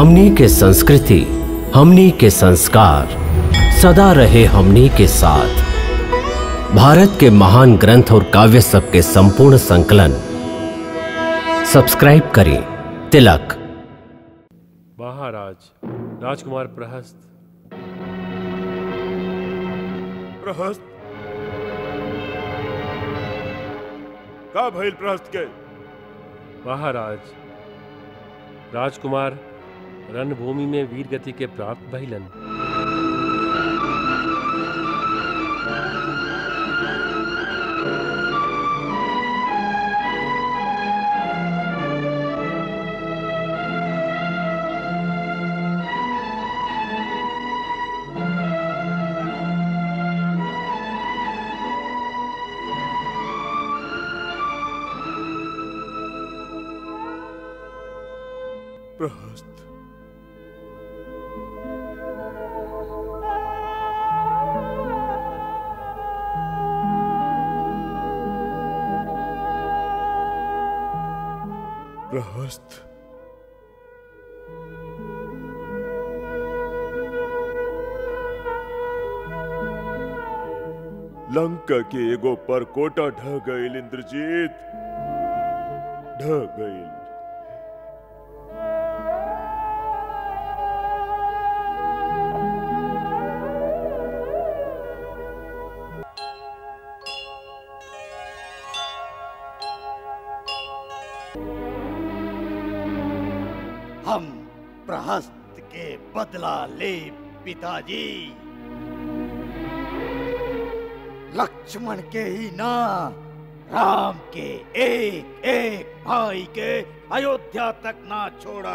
हमनी के संस्कृति हमनी के संस्कार सदा रहे हमनी के साथ भारत के महान ग्रंथ और काव्य सब के संपूर्ण संकलन सब्सक्राइब करें तिलक महाराज राजकुमार प्रहस्त प्रहस्त का भइल प्रहस्त के महाराज राजकुमार रणभूमि में वीर गति के प्राप्त भइलन प्रहस्त प्रहस्त लंका के एगो पर कोटा ढह गईल इंद्रजीत ढह गईल हम प्रहस्त के बदला ले पिताजी लक्ष्मण के ही ना राम के एक एक भाई के अयोध्या तक ना छोड़ा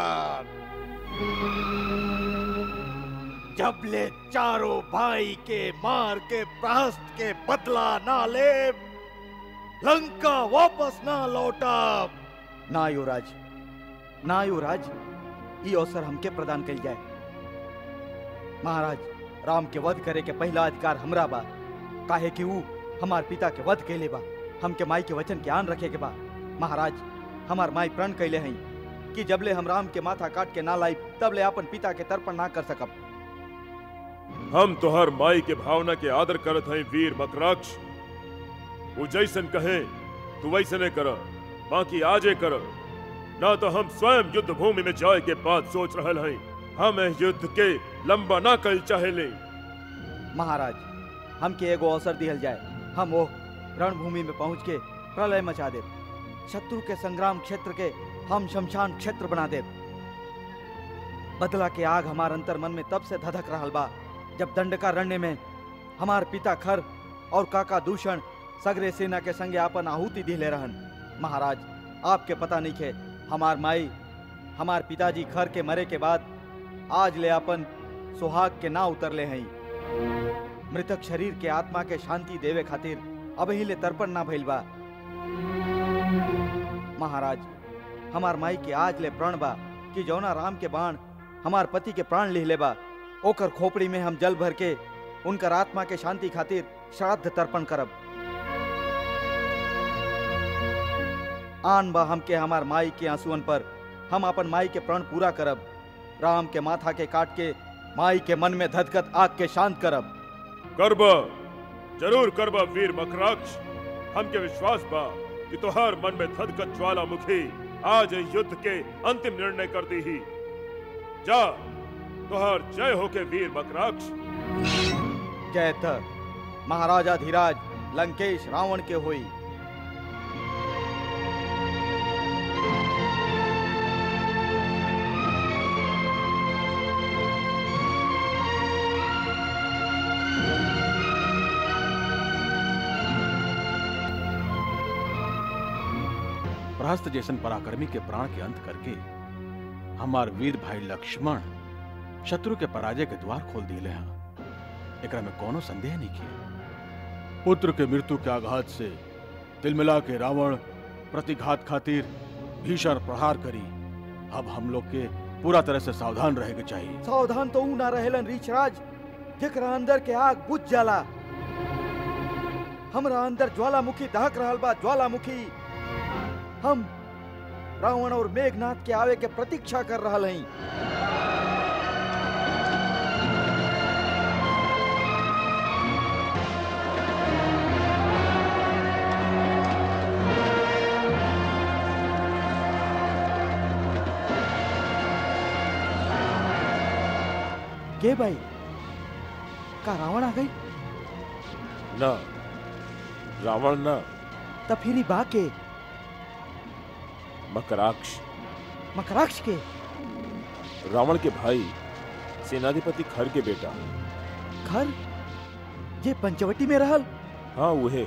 जब ले चारों भाई के मार के प्रहस्त के बदला ना ले लंका वापस ना लौटा ना युवराज ना युवराज ई अवसर हमके प्रदान कल जाए महाराज राम के वध करे के पहला अधिकार हमरा बा काहे कि ऊ हमार पिता के वध कैले बा हमके माई के वचन के आन रखे के बा महाराज हमार माई प्रण कैले हई कि जबले हम राम के माथा काट के ना लाई तबले अपन पिता के तर्पण ना कर सकब हम तोहर माई के भावना के आदर करत हई वीर मकराक्ष वो जैसन कहे तू वैसने कर बाकी आजे कर ना तो हम स्वयं युद्ध भूमि में जाए के बाद सोच रहल हई हम एह युद्ध के लंबा ना कल चाहेले महाराज हमके एगो अवसर दिहल जाए हम वो रणभूमि में पहुंच के प्रलय मचा दे शत्रु के संग्राम क्षेत्र के हम शमशान क्षेत्र बना दे बदला के आग हमार अंतर मन में तब से धधक रहल बा जब दंडकारण्य में हमार पिता खर और काका दूषण सगरे सेना के संगे आपन आहुति दिले रहन महाराज आपके पता नहीं खे हमार माई हमार पिताजी खर के मरे के बाद आज ले अपन सुहाग के ना उतरले हई मृतक शरीर के आत्मा के शांति देवे खातिर अब ही ले तर्पण ना भइल बा महाराज हमार माई के आज ले प्रण बा कि जौना राम के बाण हमार पति के प्राण लिहले बा ओकर खोपड़ी में हम जल भर के उनकर आत्मा के शांति खातिर श्राद्ध तर्पण करब आन बा हमके हमार माई के आंसुअन पर हम अपन माई के प्रण पूरा करब राम के माथा के काट के माई के मन में धधकत आग के शांत करब करब जरूर करब वीर मकराक्ष हमके विश्वास बा कि तोहर मन में धधकत ज्वालामुखी आज एह युद्ध के अंतिम निर्णय कर दी ही जा तोहर जय हो के वीर मकराक्ष जय थ महाराजा धीराज लंकेश रावण के होई प्रहस्त जैसन पराक्रमी के प्राण के अंत करके हमार वीर भाई लक्ष्मण शत्रु के पराजय के द्वार खोल दिले हैं एकरा में कोनो संदेह नहीं किया पुत्र के मृत्यु के आघात से तिलमिला के रावण प्रतिघात खातिर भीषण प्रहार करी अब हम लोग के पूरा तरह से सावधान रहे के चाहिए सावधान तो ऊ ना रहेलन रीछराज जेकरा अंदर के आग बुझ जाला हमरा अंदर ज्वालामुखी दहक रहल बा ज्वालामुखी हम रावण और मेघनाथ के आवे के प्रतीक्षा कर रहा हई के भाई का रावण आ गई ना रावण ना तब फिर ही बा के मकराक्ष मकराक्ष के रावण के भाई सेनाधिपति खर के बेटा घर ये पंचवटी में रहल हाँ उहे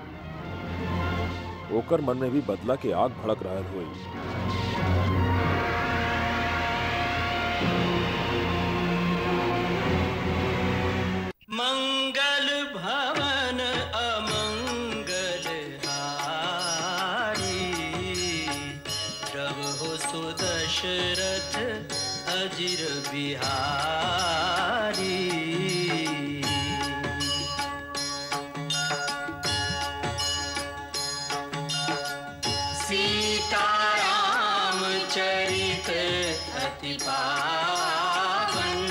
ओकर मन में भी बदला के आग भड़क रहल हुई मंगल भवन अमंगल हारी प्रभ हो सुदशरथ अजिर बिहारी सीताराम चरित अति पावन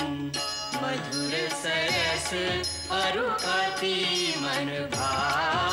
मधुर सरस अरु अति मन भावन